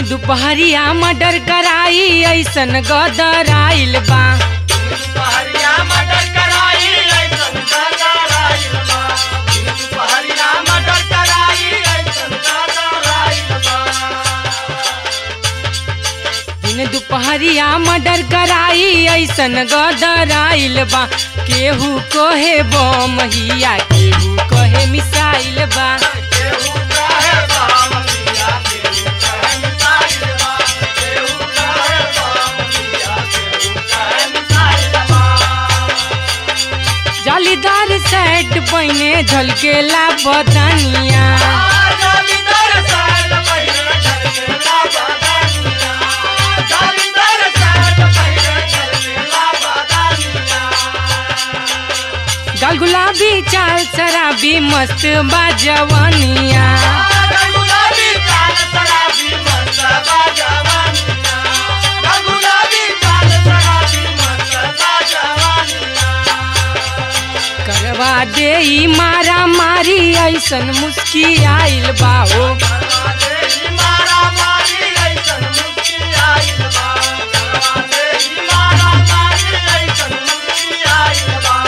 दुपहरिया मर्डर कराई ऐसन गदर आइल बा दुपहरिया मर्डर कराई ऐसन गदराइल बा दुपहरिया मर्डर कराई ऐसन गदराइल बा दिन दुपहरिया मर्डर कराई ऐसन गदर आइल बा केहू कहे बम हिया केहू कहे मिसाइल बा केहू कहे बाम दिया केहू कहे मिसाइल बा केहू कहे बाम दिया केहू कहे मिसाइल बा जालीदार सेट पहिने झलकेला बदनिया जालीदार साइड पहिरे झलकेला बदनिया जालीदार साइड पहिरे झलकेला बदनिया गाल गुलाबी चाल शराबी मस्त बाजवनिया गुलाबी काल शराबी मस्त बाजवानिया गुलाबी काल शराबी मस्त बाजवानिया करवा दे ई मारा मारी ऐसन मुस्की आइल बाहो करवादेही मारा मारी ऐसन मुक्ति आइल बा करवादेही मारा मारी ऐसन मुक्ति आइल बा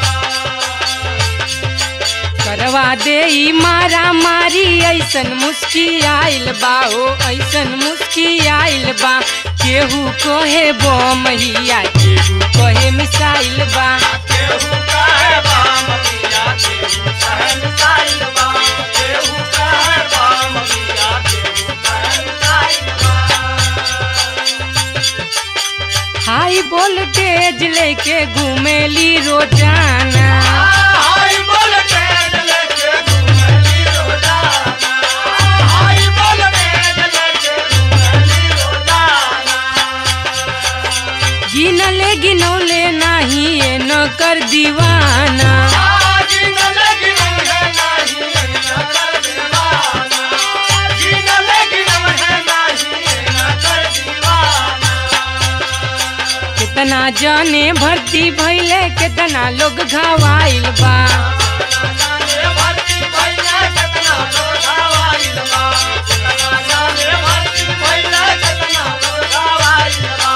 करवा दे ई मारा मारी ऐसन मुस्की आइल बाहो ऐसन मुस्की आइल बा केहू कहे बम हिया केहू कहे मिसाइल बा केहू कहे बाम मिया केहू कहे मिसाइल बा केहू कहे बाम मिया केहू कहे मिसाइल बा हाई वोल्टेज लेके घूमेली रोजाना हाई वोल्टेज लेके घूमेली रोजाना हाई वोल्टेज लेके घूमेली रोजाना गिनले गिनौले नाही ये न कर दीवाना जीन लगिन है नहीं न कर दीवाना जीन लगिन है नहीं न कर दीवाना कितना जाने भर्ती भइले कितना लोग घावाइल बा जाने भर्ती भइले केतना लोग आवाइल बा केतना जाने भर्ती भइले केतना लोग आवाइल बा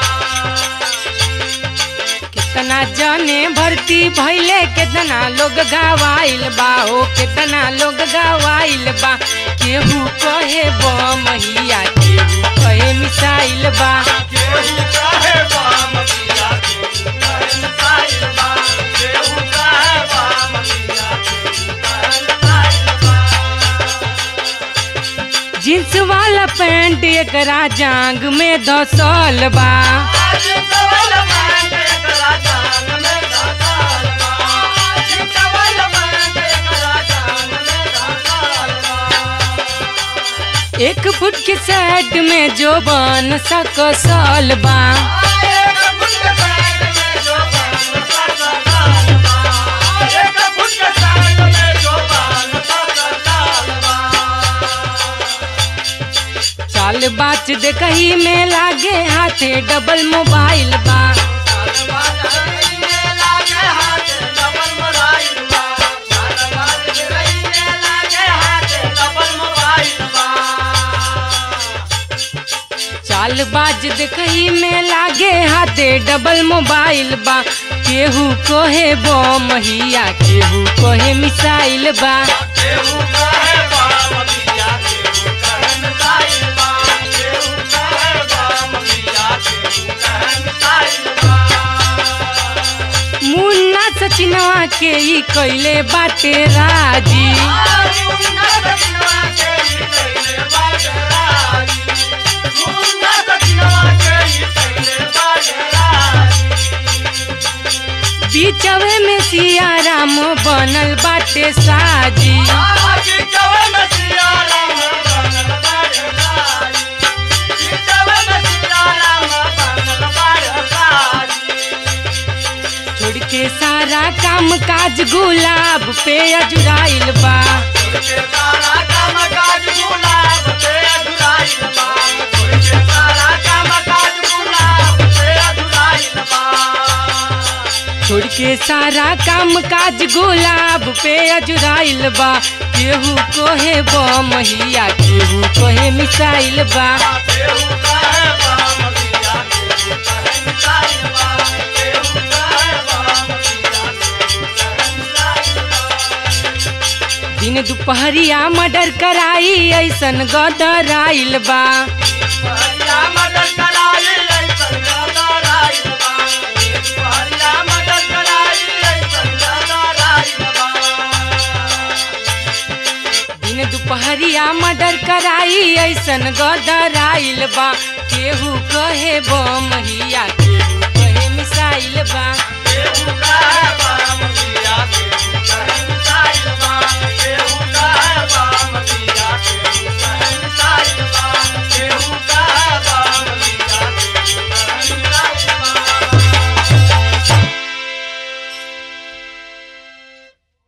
कितना जाने भर्ती भइले कितना लोग घावाइल बा हो कितना लोग घावाइल बा केहू कहे बम हिया केहू कहे मिसाइल बा केहू कहे बाम दिया केहू कहे मिसाइल बा केहू कहे बाम दिया केहू कहे मिसाइल बा जींस वाला पैंट एकरा जांग में धसल बा आज सवाल पैंट एकरा जान में धसाल बा आज सवाल पैंट एकरा जान में धसाल बा एक फुट के शर्ट में जो बन सकसल बा एक फुट के पैंट में जो बाल सकल बा एक फुट के पैंट में जो बाल सकल बा चाल बाच देखही में लागे हाथे डबल मोबाइल बा चाल बाज देखही में लागे हाथे डबल मोबाइल बा केहू कहे बम हिया केहू कहे मिसाइल बा मुन्ना सचिनवा के ई कैले बाटे राजी बीचवे में सिया राम बनल बाटे साजी छोड़ के सारा काम काज गुलाब पे अजुराइल बा छोड़ के सारा काम काज गुलाब पे अजुराइल बा केहू कोहे बमहिया केहू कोहे मिसाइल बा केहू कहे बाम दिया केहू कहे मिसाइल बा केहू कहे बाम दिया केहू कहे मिसाइल बा दिन दुपहरिया मर्डर कराई ऐसन गदराइल बा पहरिया मदद कराई ऐसन गदराइल बा पहरिया मदद कराई ऐसन गदराइल बा दिन दुपहरिया मर्डर कराई ऐसन गदराइल बा केहू कहे बमहिया केहू कहे मिसाइल बा केहू कहे